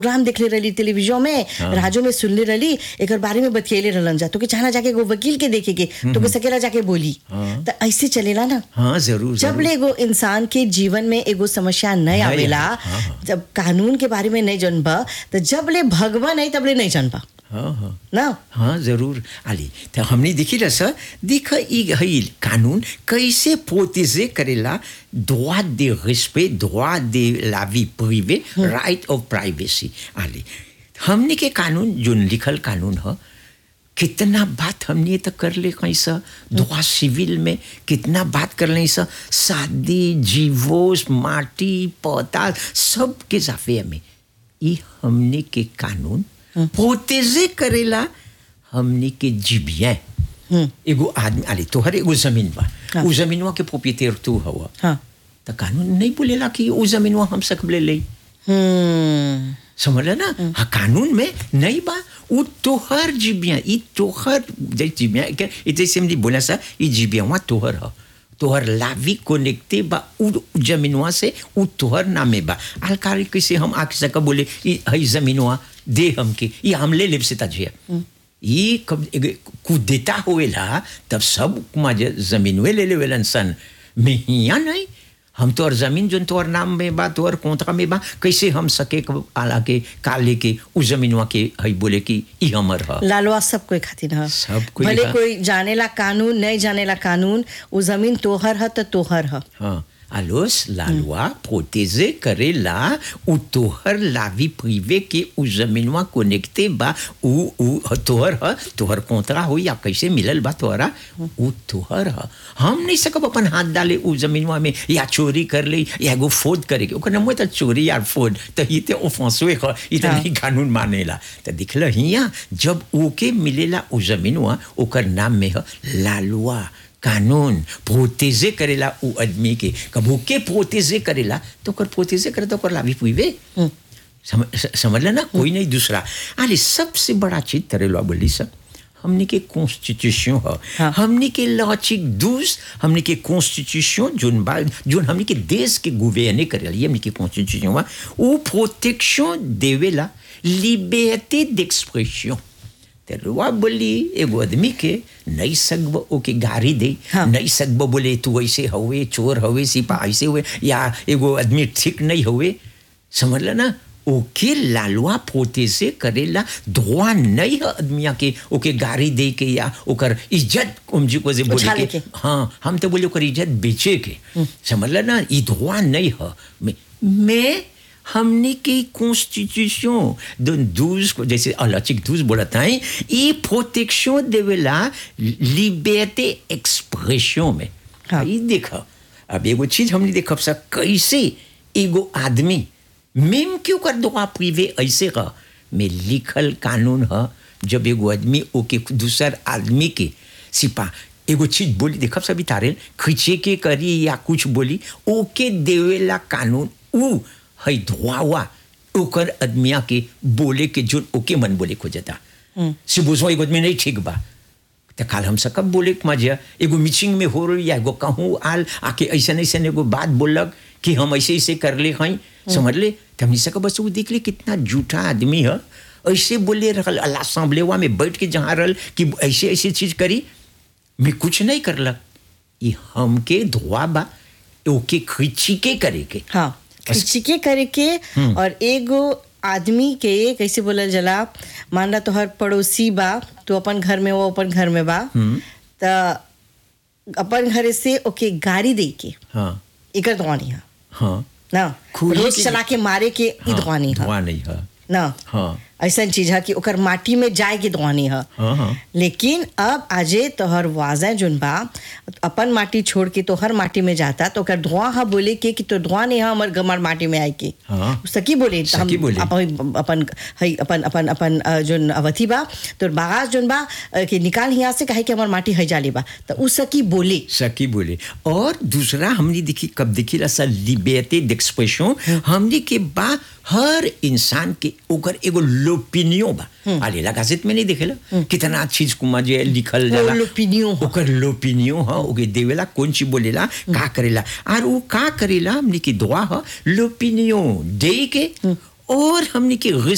Programme देखले रही television में राजो में सुनले रही एक बारे में बतियले रहलन जा तो के चाहना जाके एगो वकील के देखे के तो के सकेला जाके बोली तो ऐसे चलेला ना हाँ जरूर जब जरूर ले एगो इंसान के जीवन में एगो समस्या नहीं आवेला हाँ, हाँ। जब कानून के बारे में नहीं जानबा तो जब ले भगवा नहीं तब ले नहीं जानबा हाँ हाँ ना हाँ जरूर आली तो हमने देखी रह सर देख ई हई कानून कैसे प्रोटेजे करेला droit de respect droit de la vie privée right of privacy आली हमने के कानून जो लिखल कानून है कितना बात हमने तो कर ले कहीं सा दुआ सिविल में कितना बात कर ले सा शादी जीवोस माटी पौधा सब के जाफे में ई हमने के कानून प्रोटेजे करेला हमने के जीबिया एगो आदमी आले तोहर एगो जमीन बा हाँ। उ जमीनवा के प्रोपिएटर तू हवा हाँ तो कानून नहीं बोलेला कि उ जमीनवा हम सकब ले ले हम्म समझ ना हाँ कानून में नहीं बा उ तोहर जीबिया ई तोहर जैसे जीबिया के ई जैसे हमने बोला सा ई जीबिया वहाँ तोहर ह तोहर लावी कनेक्टे बा उ जमीनवा से उ तोहर नामे बा अलकारी कैसे हम आके सका बोले ई हई जमीनवा दे हमके ई हम ले लेब से ताजिया ई कब कुदेता होएला तब सब माजे जमीनवे ले लेवेलन सन में हिया नहीं हम तोहर जमीन जोन तोहर नाम में बा तोहर कोंतरा में बा कैसे हम सके कब आला के काले के उ जमीनवा के हई बोले कि ई हमर ह लालवा सब कोई खातिर ह सब कोई भले ह। कोई जानेला कानून नहीं जानेला कानून वो जमीन तोहर ह तो तोहर ह हाँ alors la loi protéger करेला उ तोहर लावी प्रिवे के उ जमीनवा कनेक्टे बा उ उ तोहर ह तोहर कोंतरा हो या कैसे मिलल बा तोहरा उ तोहर ह हम नहीं सकब अपन हाथ डाले उ जमीनवा में या चोरी कर ले या एगो फोद करे के ओकर नाम तो चोरी या फोद तो ये तो ओफेंसवे ह ये तो हाँ। नहीं कानून मानेला तो दिखल हिया जब ओके मिलेला उ जमीनवा ओकर नाम में ह लालवा कानून प्रोटेजे करेला उ आदमी के कबू के प्रोटेजे करेला तो ओकर प्रोटेजे करे तो ओकर लाभी पुइबे समझ समझला ना कोई नहीं दूसरा अरे सबसे बड़ा चीज तरेला बोली सब हमने के कॉन्स्टिट्यूशन है हाँ। हमने के लॉचिक दूस हमने के कॉन्स्टिट्यूशन जोन बा जोन हमने के देश के गुवेने करेला हमने के कॉन्स्टिट्यूशन बा वो प्रोटेक्शन देवेला लिबर्टी d'expression ते रुआ बोली एगो आदमी के नहीं सकब ओके गारी दे हाँ। नहीं सकब बोले तू ऐसे हवे चोर हवे सिपा ऐसे हुए या एगो आदमी ठीक नहीं हवे समझला ना ओके लालवा पोते से करेला धोआ नहीं है आदमिया के ओके गारी दे के या ओकर इज्जत उमजी को जे बोले उछाले के के। हाँ हम तो बोले ओकर इज्जत बेचे के समझला ना ई धोआ नहीं है मैं, मैं हमने के कॉन्स्टिट्यूशन दो दूस को जैसे अलचिक दूस बोलता है ये प्रोटेक्शन देवेला लिबर्टी एक्सप्रेशन में हाँ। ये देखो अब एगो चीज हमने देखब सा कैसे एगो आदमी मेम क्यों कर दो आप प्रिवे ऐसे का में लिखल कानून है जब एगो आदमी ओके दूसर आदमी के सिपा एगो चीज बोली देखब सभी तारे खींचे के करी या कुछ बोली ओके देवेला कानून उ है धोआवा ओकर आदमिया के बोले के जो ओके मन बोले खोजता से बुझो एगो आदमी नहीं ठीक बा तो काल हम सकब बोले के मजा एगो मीटिंग में हो रही या एगो कहूँ आल आके ऐसा ऐसा एगो बात बोलक कि हम ऐसे ऐसे कर ले हई समझ ले तो हमने सकब बस वो देख ले कितना झूठा आदमी है ऐसे बोले रहल अल्लाह सांभलेवा में बैठ के जहाँ रहल कि ऐसे ऐसे चीज करी मैं कुछ नहीं करलक ये हमके धोआ बा ओके खींची के करे के हाँ खिंचिके करे के और एगो आदमी के कैसे बोलल जला मान ला तोहर पड़ोसी बा तू अपन घर में वो अपन घर में बा त अपन घरे से ओके गाड़ी दे के हाँ एकर दुआनी है हाँ ना खुली रोज के- चला के मारे के ई हाँ, दुआनी है धोआ नहीं है ना हाँ ऐसा चीज है कि ओकर माटी में जाए के दुआनी है हाँ हाँ लेकिन अब आजे तोहर वाजा जोन बा अपन माटी छोड़ के तोहर माटी में जाता तो ओकर धुआं हा बोले के कि तो धुआं नहीं है हमर गमर माटी में आए के हाँ। सकी बोले त सकी बोले। अपन अपन हई अपन अपन अपन अ, जोन अवथी बा तो बागास जोन बा अ, कि निकाल हिया से कहे कि हमर माटी है जाले बा तो उ सकी बोले सकी बोले और दूसरा हमने देखी कब देखी सा लिबर्टी d'expression हमने के बा हर इंसान के ओकर एगो लोपिनियो बा आले लगाजित में नहीं देखेला कितना चीज कुमा जे लिखल जाला लोपिनियो ह। ओकर लोपिनियो ह ओके देवेला कौन चीज बोलेला का करेला और वो का करेला हमने की दुआ ह लोपिनियो दे के और हमने के